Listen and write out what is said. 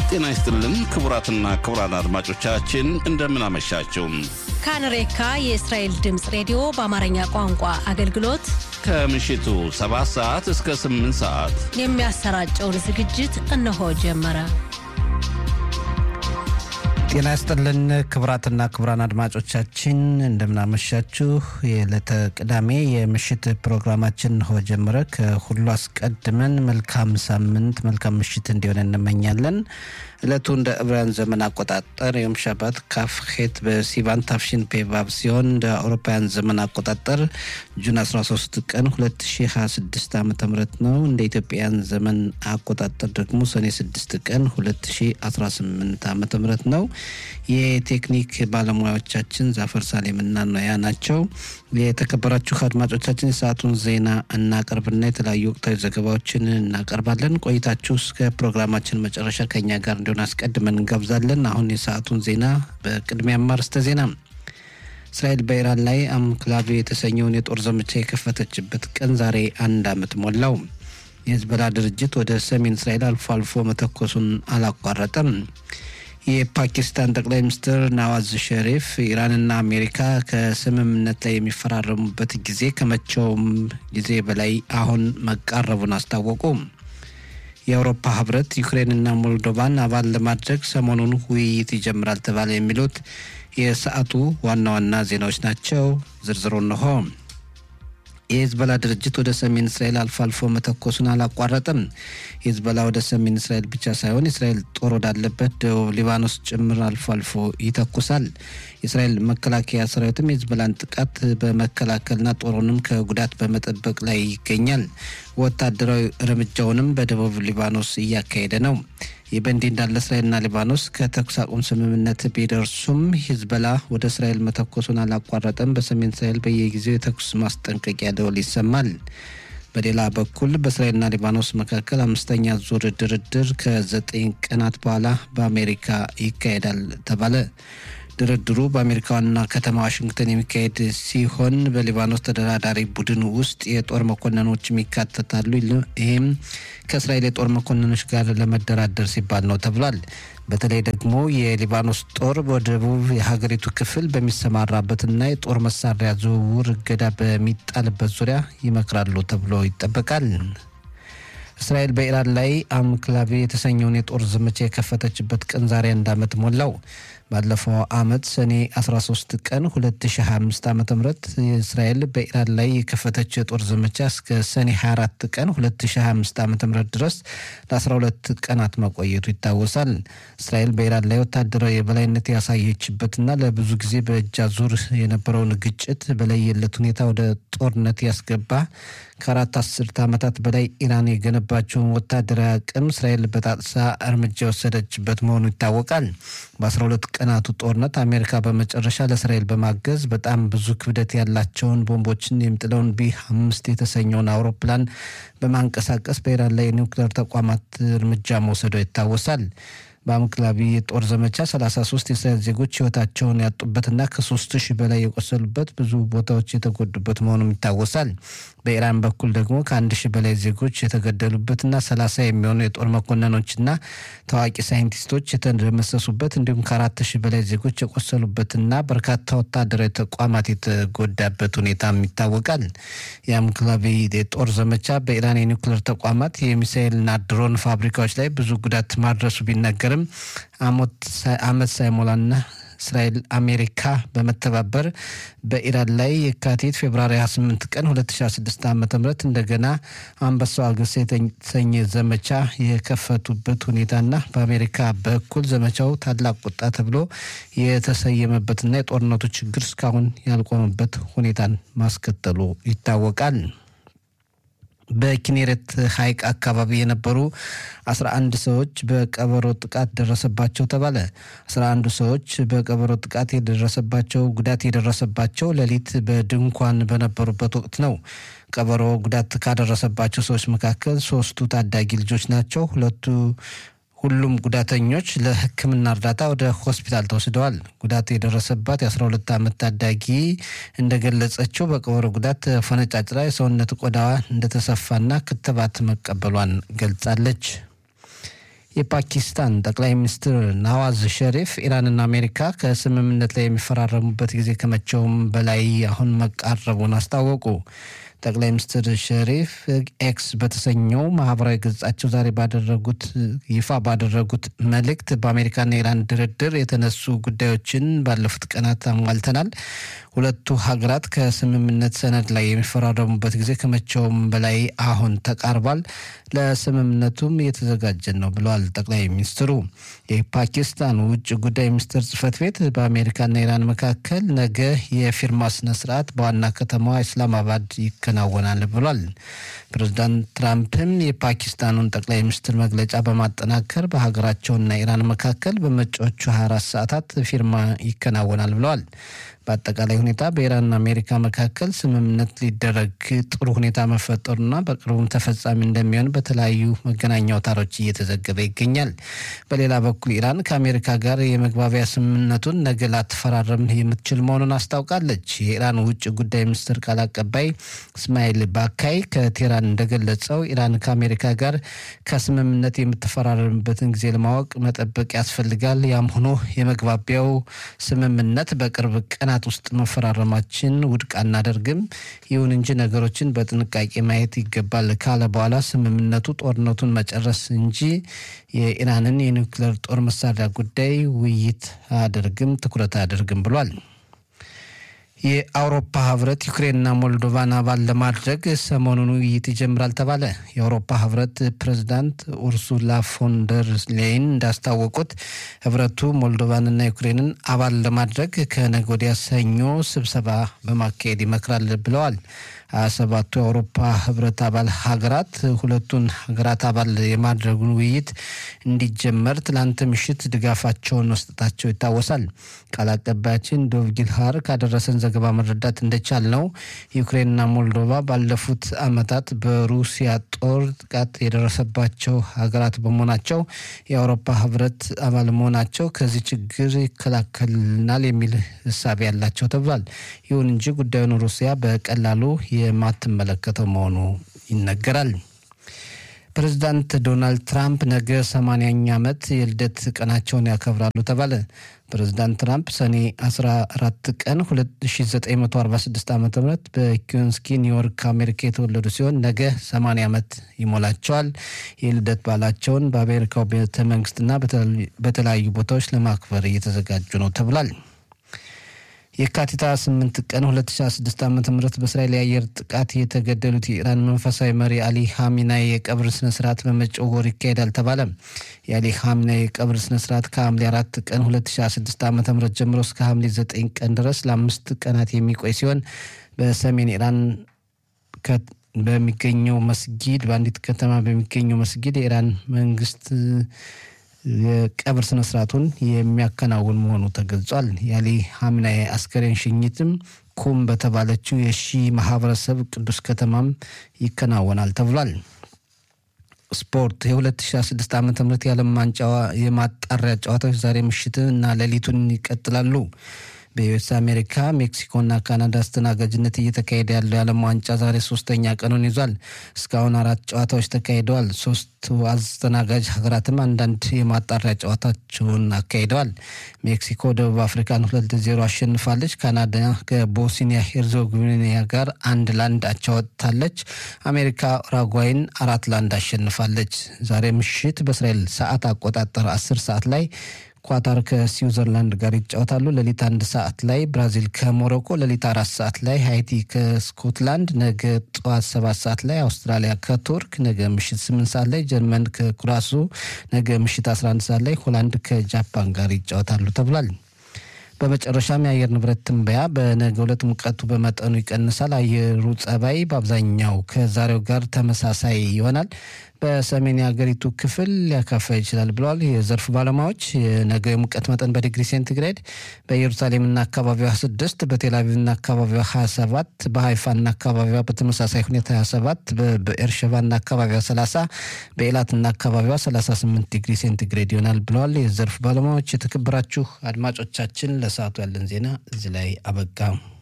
ጤና ይስጥልን ክቡራትና ክቡራን አድማጮቻችን እንደምን አመሻችሁ። ካንሬካ የእስራኤል ድምፅ ሬዲዮ በአማርኛ ቋንቋ አገልግሎት ከምሽቱ 7 ሰዓት እስከ 8 ሰዓት የሚያሰራጨውን ዝግጅት እነሆ ጀመረ። ጤና ይስጥልን ክቡራትና ክቡራን አድማጮቻችን እንደምናመሻችሁ። የዕለተ ቅዳሜ የምሽት ፕሮግራማችን እንሆ ጀመረ። ከሁሉ አስቀድመን መልካም ሳምንት፣ መልካም ምሽት እንዲሆን እንመኛለን። ዕለቱ እንደ ዕብራውያን ዘመን አቆጣጠር ዮም ሻባት ካፍ ሄት በሲቫን ታፍሽን ፔቫብ ሲሆን እንደ አውሮፓውያን ዘመን አቆጣጠር ጁን 13 ቀን 2026 ዓ ም ነው። እንደ ኢትዮጵያን ዘመን አቆጣጠር ደግሞ ሰኔ 6 ቀን 2018 ዓ ም ነው። የቴክኒክ ባለሙያዎቻችን ዛፈር ሳሌምና ኖያ ናቸው። የተከበራችሁ አድማጮቻችን የሰዓቱን ዜና እናቀርብና የተለያዩ ወቅታዊ ዘገባዎችን እናቀርባለን። ቆይታችሁ እስከ ፕሮግራማችን መጨረሻ ከኛ ጋር እንዲሆን አስቀድመን እንጋብዛለን። አሁን የሰዓቱን ዜና በቅድሚያ ማርስተ ዜና እስራኤል በኢራን ላይ አምክላቪ የተሰኘውን የጦር ዘመቻ የከፈተችበት ቀን ዛሬ አንድ ዓመት ሞላው። የህዝበላ ድርጅት ወደ ሰሜን እስራኤል አልፎ አልፎ መተኮሱን አላቋረጠም። የፓኪስታን ጠቅላይ ሚኒስትር ናዋዝ ሸሪፍ ኢራንና አሜሪካ ከስምምነት ላይ የሚፈራረሙበት ጊዜ ከመቼውም ጊዜ በላይ አሁን መቃረቡን አስታወቁ። የአውሮፓ ህብረት ዩክሬንና ሞልዶቫን አባል ለማድረግ ሰሞኑን ውይይት ይጀምራል ተባለ። የሚሉት የሰዓቱ ዋና ዋና ዜናዎች ናቸው። ዝርዝሩ እንሆ። የሂዝበላ ድርጅት ወደ ሰሜን እስራኤል አልፎ አልፎ መተኮሱን አላቋረጠም። ሂዝበላ ወደ ሰሜን እስራኤል ብቻ ሳይሆን የእስራኤል ጦር ወዳለበት ደቡብ ሊባኖስ ጭምር አልፎ አልፎ ይተኩሳል። የእስራኤል መከላከያ ሰራዊትም የሂዝበላን ጥቃት በመከላከልና ጦሩንም ከጉዳት በመጠበቅ ላይ ይገኛል። ወታደራዊ እርምጃውንም በደቡብ ሊባኖስ እያካሄደ ነው። ይህ በእንዲህ እንዳለ እስራኤልና ሊባኖስ ከተኩስ አቁም ስምምነት ቢደርሱም ሂዝበላ ወደ እስራኤል መተኮሱን አላቋረጠም። በሰሜን እስራኤል በየጊዜው የተኩስ ማስጠንቀቂያ ደወል ይሰማል። በሌላ በኩል በእስራኤልና ሊባኖስ መካከል አምስተኛ ዙር ድርድር ከዘጠኝ ቀናት በኋላ በአሜሪካ ይካሄዳል ተባለ። ድርድሩ በአሜሪካ ዋና ከተማ ዋሽንግተን የሚካሄድ ሲሆን በሊባኖስ ተደራዳሪ ቡድን ውስጥ የጦር መኮንኖችም ይካተታሉ። ይህም ከእስራኤል የጦር መኮንኖች ጋር ለመደራደር ሲባል ነው ተብሏል። በተለይ ደግሞ የሊባኖስ ጦር በደቡብ የሀገሪቱ ክፍል በሚሰማራበትና የጦር መሳሪያ ዝውውር እገዳ በሚጣልበት ዙሪያ ይመክራሉ ተብሎ ይጠበቃል። እስራኤል በኢራን ላይ አምክላቪ የተሰኘውን የጦር ዘመቻ የከፈተችበት ቀን ዛሬ አንድ ዓመት ሞላው። ባለፈው ዓመት ሰኔ 13 ቀን 2025 ዓ ም እስራኤል በኢራን ላይ የከፈተችው የጦር ዘመቻ እስከ ሰኔ 24 ቀን 2025 ዓ ም ድረስ ለ12 ቀናት መቆየቱ ይታወሳል። እስራኤል በኢራን ላይ ወታደራዊ የበላይነት ያሳየችበትና ለብዙ ጊዜ በእጅ አዙር የነበረውን ግጭት በለየለት ሁኔታ ወደ ጦርነት ያስገባ ከአራት አስርት ዓመታት በላይ ኢራን የገነባቸውን ወታደራዊ አቅም እስራኤል በጣጥሳ እርምጃ የወሰደችበት መሆኑ ይታወቃል። በ12 ቀናቱ ጦርነት አሜሪካ በመጨረሻ ለእስራኤል በማገዝ በጣም ብዙ ክብደት ያላቸውን ቦምቦችን የሚጥለውን ቢ አምስት የተሰኘውን አውሮፕላን በማንቀሳቀስ በኢራን ላይ የኒውክሌር ተቋማት እርምጃ መውሰዷ ይታወሳል። በአምክላቢ የጦር ዘመቻ 33 የእስራኤል ዜጎች ህይወታቸውን ያጡበትና ከሶስት ሺህ በላይ የቆሰሉበት ብዙ ቦታዎች የተጎዱበት መሆኑም ይታወሳል። በኢራን በኩል ደግሞ ከአንድ ሺህ በላይ ዜጎች የተገደሉበትና 30 የሚሆኑ የጦር መኮንኖችና ታዋቂ ሳይንቲስቶች የተደመሰሱበት እንዲሁም ከአራት ሺህ በላይ ዜጎች የቆሰሉበትና በርካታ ወታደራዊ ተቋማት የተጎዳበት ሁኔታም ይታወቃል። የአምክላቢ የጦር ዘመቻ በኢራን የኒውክሌር ተቋማት የሚሳኤልና ድሮን ፋብሪካዎች ላይ ብዙ ጉዳት ማድረሱ ቢነገርም አመት ሳይሞላና እስራኤል አሜሪካ በመተባበር በኢራን ላይ የካቲት ፌብራሪ 28 ቀን 2016 ዓ ም እንደገና አንበሳው አገሳ የተሰኘ ዘመቻ የከፈቱበት ሁኔታና በአሜሪካ በኩል ዘመቻው ታላቅ ቁጣ ተብሎ የተሰየመበትና የጦርነቱ ችግር እስካሁን ያልቆመበት ሁኔታን ማስከተሉ ይታወቃል። በኪኔሬት ሐይቅ አካባቢ የነበሩ 11 ሰዎች በቀበሮ ጥቃት ደረሰባቸው ተባለ። 11 ሰዎች በቀበሮ ጥቃት የደረሰባቸው ጉዳት የደረሰባቸው ሌሊት በድንኳን በነበሩበት ወቅት ነው። ቀበሮ ጉዳት ካደረሰባቸው ሰዎች መካከል ሶስቱ ታዳጊ ልጆች ናቸው። ሁለቱ ሁሉም ጉዳተኞች ለሕክምና እርዳታ ወደ ሆስፒታል ተወስደዋል። ጉዳት የደረሰባት የ12 ዓመት ታዳጊ እንደገለጸችው በቀበሮ ጉዳት ፈነጫጭራ የሰውነት ቆዳዋ እንደተሰፋና ክትባት መቀበሏን ገልጻለች። የፓኪስታን ጠቅላይ ሚኒስትር ናዋዝ ሸሪፍ ኢራንና አሜሪካ ከስምምነት ላይ የሚፈራረሙበት ጊዜ ከመቼውም በላይ አሁን መቃረቡን አስታወቁ። ጠቅላይ ሚኒስትር ሸሪፍ ኤክስ በተሰኘው ማህበራዊ ገጻቸው ዛሬ ባደረጉት ይፋ ባደረጉት መልእክት በአሜሪካና ኢራን ድርድር የተነሱ ጉዳዮችን ባለፉት ቀናት አሟልተናል። ሁለቱ ሀገራት ከስምምነት ሰነድ ላይ የሚፈራረሙበት ጊዜ ከመቼውም በላይ አሁን ተቃርቧል። ለስምምነቱም እየተዘጋጀን ነው ብለዋል ጠቅላይ ሚኒስትሩ። የፓኪስታን ውጭ ጉዳይ ሚኒስትር ጽህፈት ቤት በአሜሪካና ኢራን መካከል ነገ የፊርማ ስነ ስርዓት በዋና ከተማዋ ኢስላማባድ ይከናወናል ብሏል። ፕሬዚዳንት ትራምፕም የፓኪስታኑን ጠቅላይ ሚኒስትር መግለጫ በማጠናከር በሀገራቸውና ኢራን መካከል በመጪዎቹ 24 ሰዓታት ፊርማ ይከናወናል ብለዋል። በአጠቃላይ ሁኔታ በኢራንና አሜሪካ መካከል ስምምነት ሊደረግ ጥሩ ሁኔታ መፈጠሩና በቅርቡም ተፈጻሚ እንደሚሆን በተለያዩ መገናኛ አውታሮች እየተዘገበ ይገኛል። በሌላ በኩል ኢራን ከአሜሪካ ጋር የመግባቢያ ስምምነቱን ነገ ላትፈራረም የምትችል መሆኑን አስታውቃለች። የኢራን ውጭ ጉዳይ ሚኒስትር ቃል አቀባይ እስማኤል ባካይ ከቴህራን እንደገለጸው ኢራን ከአሜሪካ ጋር ከስምምነት የምትፈራረምበትን ጊዜ ለማወቅ መጠበቅ ያስፈልጋል። ያም ሆኖ የመግባቢያው ስምምነት በቅርብ ቀናት ውስጥ መፈራረማችን ውድቅ አናደርግም። ይሁን እንጂ ነገሮችን በጥንቃቄ ማየት ይገባል ካለ በኋላ ስምምነቱ ጦርነቱን መጨረስ እንጂ የኢራንን የኒውክሌር ጦር መሳሪያ ጉዳይ ውይይት አያደርግም፣ ትኩረት አያደርግም ብሏል። የአውሮፓ ህብረት ዩክሬንና ሞልዶቫን አባል ለማድረግ ሰሞኑን ውይይት ይጀምራል ተባለ። የአውሮፓ ህብረት ፕሬዝዳንት ኡርሱላ ፎንደር ሌይን እንዳስታወቁት ህብረቱ ሞልዶቫንና ዩክሬንን አባል ለማድረግ ከነገ ወዲያ ሰኞ ስብሰባ በማካሄድ ይመክራል ብለዋል። ሀያ ሰባቱ የአውሮፓ ህብረት አባል ሀገራት ሁለቱን ሀገራት አባል የማድረጉን ውይይት እንዲጀመር ትላንት ምሽት ድጋፋቸውን መስጠታቸው ይታወሳል። ቃል አቀባያችን ዶቭ ጊልሃር ካደረሰን ዘገባ መረዳት እንደቻል ነው ዩክሬንና ሞልዶቫ ባለፉት ዓመታት በሩሲያ ጦር ጥቃት የደረሰባቸው ሀገራት በመሆናቸው የአውሮፓ ህብረት አባል መሆናቸው ከዚህ ችግር ይከላከልናል የሚል እሳቤ ያላቸው ተብሏል። ይሁን እንጂ ጉዳዩን ሩሲያ በቀላሉ የማትመለከተው መሆኑ ይነገራል። ፕሬዚዳንት ዶናልድ ትራምፕ ነገ ሰማንያኛ ዓመት የልደት ቀናቸውን ያከብራሉ ተባለ። ፕሬዚዳንት ትራምፕ ሰኔ 14 ቀን 1946 ዓ ም በኪዮንስኪ ኒውዮርክ አሜሪካ የተወለዱ ሲሆን ነገ 80 ዓመት ይሞላቸዋል። የልደት በዓላቸውን በአሜሪካው ቤተ መንግስትና በተለያዩ ቦታዎች ለማክበር እየተዘጋጁ ነው ተብሏል። የካቲት 8 ቀን 2016 ዓ ም በእስራኤል የአየር ጥቃት የተገደሉት የኢራን መንፈሳዊ መሪ አሊ ሀሚናይ የቀብር ስነስርዓት በመጪው ወር ይካሄዳል ተባለ። የአሊ ሀሚናይ የቀብር ስነስርዓት ከሐምሌ 4 ቀን 2016 ዓ ም ጀምሮ እስከ ሐምሌ 9 ቀን ድረስ ለአምስት ቀናት የሚቆይ ሲሆን በሰሜን ኢራን በሚገኘው መስጊድ በአንዲት ከተማ በሚገኘው መስጊድ የኢራን መንግስት የቀብር ስነ ስርዓቱን የሚያከናውን መሆኑ ተገልጿል። የአሊ ሀምናይ አስከሬን ሽኝትም ኩም በተባለችው የሺ ማህበረሰብ ቅዱስ ከተማም ይከናወናል ተብሏል። ስፖርት የ2016 ዓ ም የዓለም ዋንጫ የማጣሪያ ጨዋታዎች ዛሬ ምሽት እና ሌሊቱን ይቀጥላሉ። በዩኤስ አሜሪካ፣ ሜክሲኮና ካናዳ አስተናጋጅነት እየተካሄደ ያለው የዓለም ዋንጫ ዛሬ ሶስተኛ ቀኑን ይዟል። እስካሁን አራት ጨዋታዎች ተካሂደዋል። ሶስቱ አስተናጋጅ ሀገራትም አንዳንድ የማጣሪያ ጨዋታቸውን አካሂደዋል። ሜክሲኮ ደቡብ አፍሪካን ሁለት ዜሮ አሸንፋለች። ካናዳ ከቦስኒያ ሄርዞጎቪና ጋር አንድ ለአንድ አቻ ወጥታለች። አሜሪካ ኡራጓይን አራት ለአንድ አሸንፋለች። ዛሬ ምሽት በእስራኤል ሰዓት አቆጣጠር አስር ሰዓት ላይ ኳታር ከስዊዘርላንድ ጋር ይጫወታሉ። ሌሊት አንድ ሰዓት ላይ ብራዚል ከሞሮኮ፣ ሌሊት አራት ሰዓት ላይ ሃይቲ ከስኮትላንድ፣ ነገ ጠዋት ሰባት ሰዓት ላይ አውስትራሊያ ከቱርክ፣ ነገ ምሽት ስምንት ሰዓት ላይ ጀርመን ከኩራሱ፣ ነገ ምሽት 11 ሰዓት ላይ ሆላንድ ከጃፓን ጋር ይጫወታሉ ተብሏል። በመጨረሻም የአየር ንብረት ትንበያ በነገ ዕለት ሙቀቱ በመጠኑ ይቀንሳል። አየሩ ጸባይ በአብዛኛው ከዛሬው ጋር ተመሳሳይ ይሆናል። በሰሜን የሀገሪቱ ክፍል ሊያካፋ ይችላል ብለዋል የዘርፉ ባለሙያዎች። የነገ የሙቀት መጠን በዲግሪ ሴንቲግሬድ በኢየሩሳሌምና አካባቢዋ 26፣ በቴልአቪቭና አካባቢዋ 27፣ በሀይፋና አካባቢዋ በተመሳሳይ ሁኔታ 27፣ በኤርሸባና አካባቢዋ 30፣ በኤላትና አካባቢዋ 38 ዲግሪ ሴንቲግሬድ ይሆናል ብለዋል የዘርፉ ባለሙያዎች። የተከበራችሁ አድማጮቻችን ለሰዓቱ ያለን ዜና እዚህ ላይ አበቃ።